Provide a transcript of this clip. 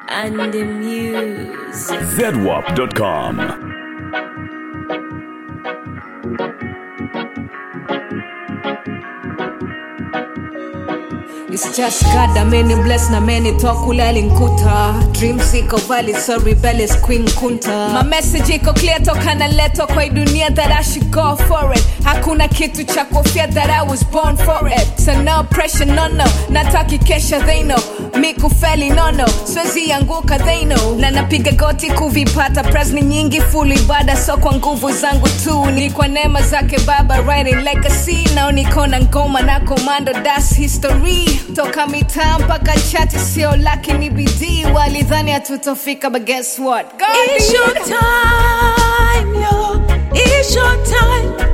and the music. zedwap.com. It's just God ameni bless na meni tokula alinkuta dreams iko valley so rebellious queen kunta my message iko clear toka naletwa kwa hii dunia that I should go for it hakuna kitu cha kofia that I was born for it so no pressure no no nataki kesha they know mi kufeli no no siwezi anguka they know na napiga goti kuvipata presni nyingi full ibada so kwa nguvu zangu tu ni kwa neema zake baba writing legacy nao niko na ngoma na komando das history toka mitaa mpaka chati sio laki ni bidii walidhani hatutofika but guess what God It's did. your time, yo. It's your time.